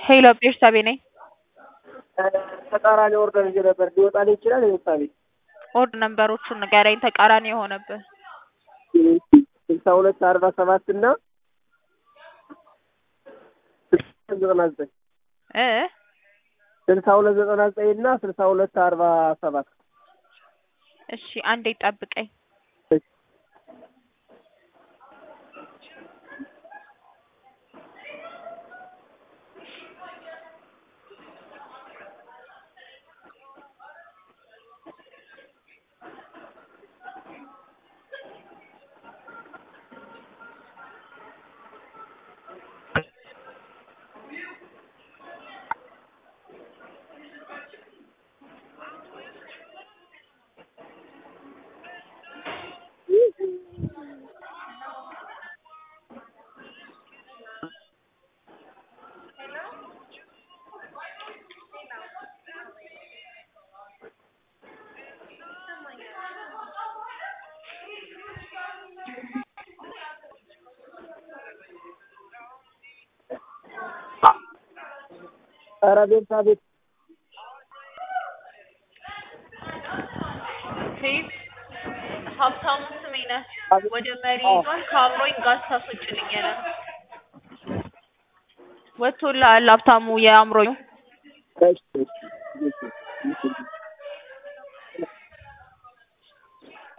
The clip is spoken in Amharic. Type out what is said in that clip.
ሄሎ ቤርሳቤ ነኝ። ተቃራኒ ኦርደር ይዤ ነበር ሊወጣልኝ ይችላል ቤርሳቤ? ኦርድ ነንበሮቹን ንገረኝ ተቃራኒ የሆነብህ ስልሳ ሁለት አርባ ሰባት እና ዘጠና ዘጠኝ እ ስልሳ ሁለት ዘጠና ዘጠኝ እና ስልሳ ሁለት አርባ ሰባት እሺ አንዴ ጠብቀኝ። ኧረ ቤርሳቤ ሴት ሀብታሙ ስሜ ነህ። ወደ መሪ ይዟል ከአብሮኝ ጋዝ ታስወጭልኝ ያለ ነው። ወጥቶልሃል ሀብታሙ የአእምሮኝ እሺ እሺ እሺ እሺ